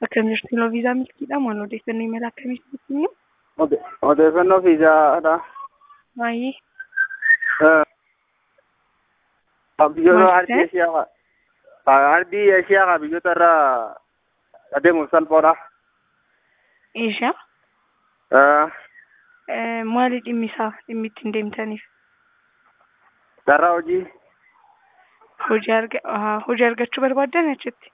Akkam jirtu yeroo viizaa milkiidha maal odeeffannoo imala akkamiitu kennu? Odeeffannoo fiizaadha. Baay'ee. Biyyoota Maal ardii ta'e? Eshiyaa ardii Eshiyaa biyyoota irra adeemuuf salphoodha. Eeshaa? Maali dhimmi isaa dhimmi ittiin deemtaniif? Carraa hojii. Hojii arga ahaa, hojii argachuu barbaaddan achitti?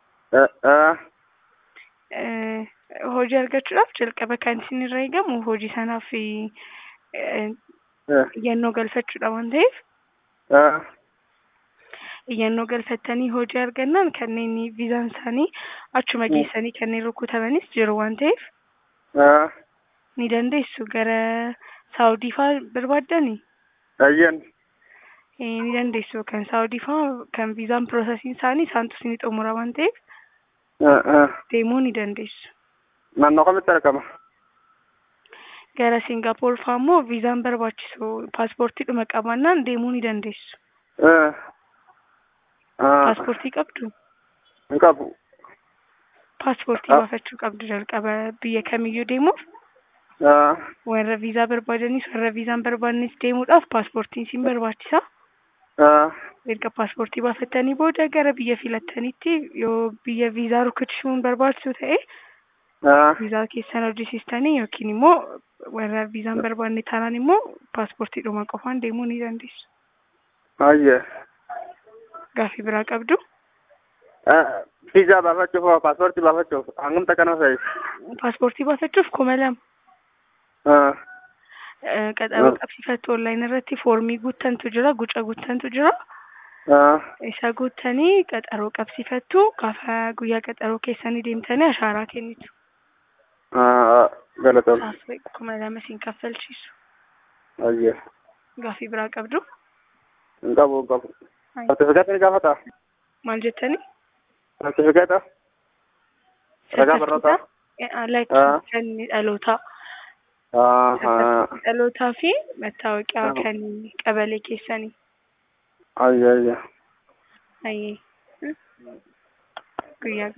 Eh, Hojii argachuudhaaf jalqaba kan isin irra eegamu hojii sanaaf eh, iyyannoo galfachuudha waan ta'eef iyyannoo galfattanii hojii argannaan kanneen viizaan isaanii achuma geessanii kanneen rukutamanis jiru waan ta'eef ni dandeessu gara saawudii fa'aa barbaaddanii Ayyan. Eh, ni dandeessu kan saawudii fa'aa kan viizaan piroosesiin isaanii isaantu isinii xumura waan ta'eef deemuu ni dandeessu. Naannoo kamitti argama? Gara Singaappoor fa'aa immoo viizaan barbaachisu paaspoortiidhuma qabaannaan deemuu ni dandeessu. Paaspoortii qabdu? Hin qabu. Paaspoortii Ah. baafachuu qabdu jalqaba biyya kamiyyuu deemuuf warra viizaa barbaadanis warra viizaan barbaadnes deemuudhaaf paaspoortiin isin barbaachisa. Erga paaspoortii baafattanii booda gara biyya filattanitti yoo biyya viizaa rukuchuun barbaachisu ta'e viizaa keessan hojjisiistanii yookiin immoo warra viizaan barbaadne taanaan immoo paaspoortiidhuma qofaan deemuu ni dandeessu. Ayye. Gaaffii biraa qabdu? Fiizaa baafachuuf hoo paaspoortii baafachuuf hangam takka nama fayyisa? Paaspoortii baafachuuf kuma lama. Eh, Qaxaroo qabsiifattu onlaayinii irratti foormii guuttantu jira, guca guuttantu jira. Isa guuttanii qaxaroo qabsiifattu gaafa guyyaa qaxaroo keessanii deemtanii ashaaraa kennitu. Galatoom. Saafii kuma lama siin kaffalchiisu. Ayye. Gaaffii biraa qabdu? Hin qabu hin qabu. Sartifikeeta ni gaafata? Maal jettanii? Sartifikeeta? Ragaa barnootaa? Like Ah. kan dhalootaa. Ahaa. Dhalootaa fi mattaawoqiyaa Ah. kan qabalee keessanii. Ayye ayye. Ayyee. Guyyaa